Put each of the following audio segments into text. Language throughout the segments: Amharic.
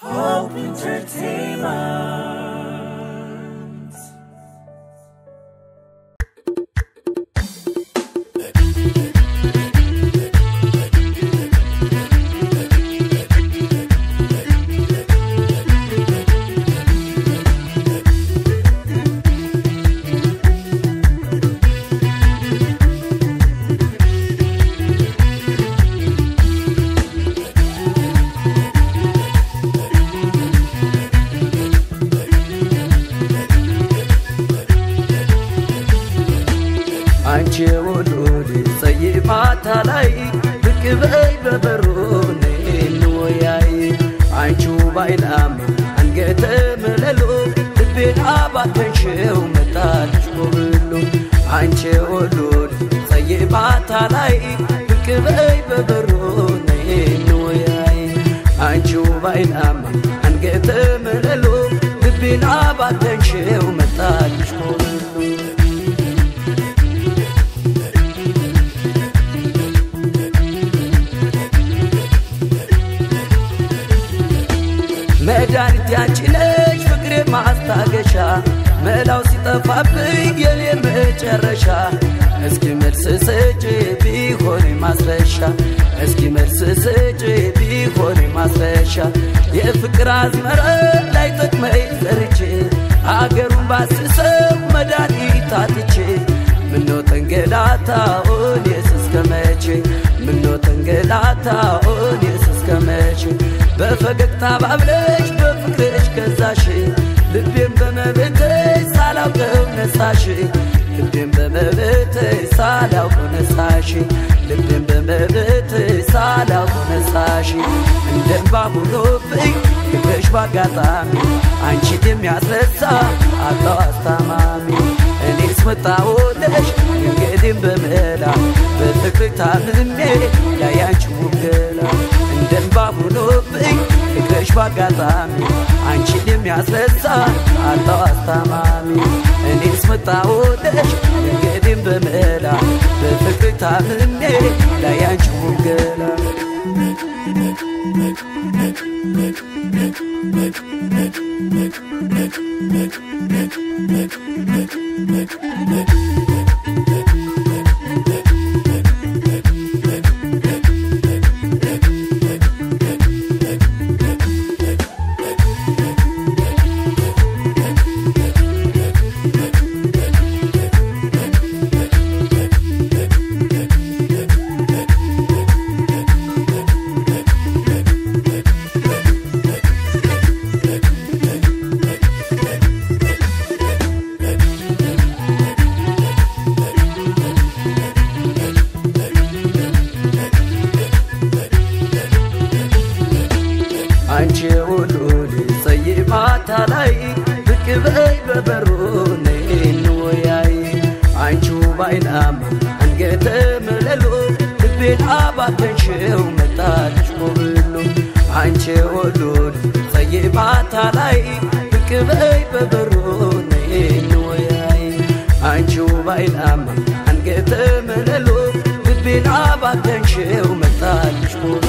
Hope Entertainment. አንቺ ውሉድ ጸይ ማታ ላይ ብቅ በይ በበሩን እንወያይ አንቺ ባይላም አንገተ መለሎ ልቤን አባከንሽው መጣልሽ ኮብሎ አንቺ ውሉድ ጸይ ማታ ላይ ብቅ በይ በበሩን እንወያይ አንቺ ባይላም አንገተ መለሎ ልቤን አባከንሽው መጣልሽ ኮብሎ መድኃኒት ያንቺ ነሽ ፍቅሬ ማስታገሻ መላው ሲጠፋብኝ የኔ መጨረሻ እስኪ መልስ ስጭ ቢሆን ማስረሻ እስኪ መልስ ስጭ ቢሆን ማስረሻ የፍቅር አዝመራ ላይ ጥቅመኝ ዘርቼ አገሩን ባስሰው መድኃኒት አጥቼ ምነው ተንገላታ ኦኔስ እስከ መቼ ምነው ተንገላታ ኦኔስ እስከ መቼ በፈገግታ ባብለሽ በፍቅርሽ ገዛሽ ልቤን በመብትሽ ሳላውቀው ነሳሽ ልቤን በመብትሽ ሳላውቀው ነሳሽ ልቤን በመብትሽ ሳላውቀው ነሳሽ እንደንባ ሆኖብኝ ፍቅርሽ ባጋጣሚ አንቺን የሚያስረሳ አጣው አስታማሚ እኔስ መጣሁልሽ እንግዲህም በመላ በፍቅር ታምሜ ያያንቺ ውገላ እንደንባ ሆኖብኝ ፍቅርሽ ባጋጣሚ አንቺን የሚያስረሳ አጣው አስታማሚ እኔስ መጣሁልሽ እንግዲህም በመላ በፍቅር ታምሜ ያያንቺ ውገላ አንቺ ሁሉ ልጸይ ማታ ላይ ብቅ በይ በበሩ እንወያይ አንቺ ባይናማ አንገተ መለሎ ልቤን አባከንሽው መጣልሽ ኮብሎ አንቺ ሁሉ ልጸይ ማታ ላይ ብቅ በይ በበሩ እንወያይ አንቺ ባይናማ አንገተ መለሎ ልቤን አባከንሽው መጣልሽ ኮብሎ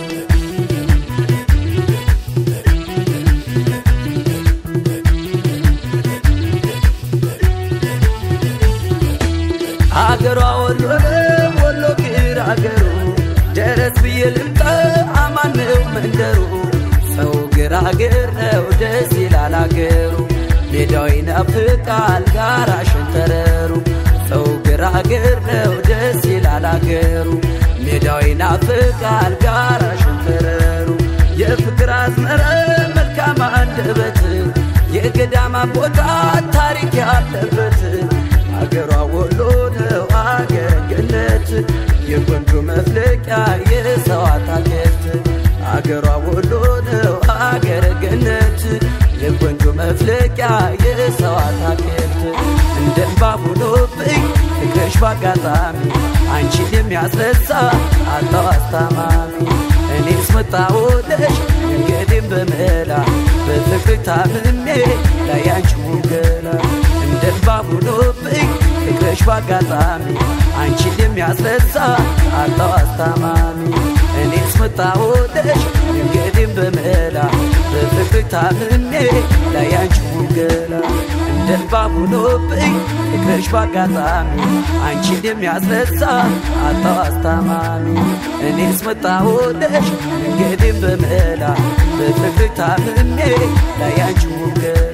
አገሯ ወሎ ነው ወሎ ግር አገሩ ደረስ ብዬ ልምጣ አማን ነው መንደሩ ሰው ግራግር ነው ደስ ይላል አገሩ ሜዳው ይናፍቃል ጋራ ሸንተረሩ ሰው ግራግር ነው ደስ ይላል አገሩ ሜዳው ይናፍቃል ጋራ ሸንተረሩ የፍቅር አዝመረ መልካም አንደበት የገዳማ ቦታ ታሪክ ያለበት አገሯ ወሎ ነው አገረ ገነት የቆንጆ መፍለቂያ የሰው አታክልት አገሯ ወሎ ነው አገረ ገነት የቆንጆ መፍለቂያ የሰው አታክልት እንደንባ ሆኖብኝ ፍቅርሽ ባጋጣሚ አንቺን የሚያስረሳ አጣው አስታማሚ እኔስ መጣሁልሽ እንግዲህም በመላ በፍቅር ታምሜ ላያንቺ ውገላ እንደንባ ሆኖብኝ ፍቅርሽ ባጋጣሚ አንቺን የሚያስረሳ አጣው አስታማሚ እኔስ መጣሁልሽ እንግዲህም በመላ ታምሜ ላያንቺ ውገላ እንደ እባብ ሆኖብኝ ፍቅርሽ ባጋጣሚ አንቺ እንደሚያስረሳ አጣው አስታማሚ እኔስ መጣሁልሽ መንገዴን በመላ በፍቅር ታምሜ ላያንቺ ውገላ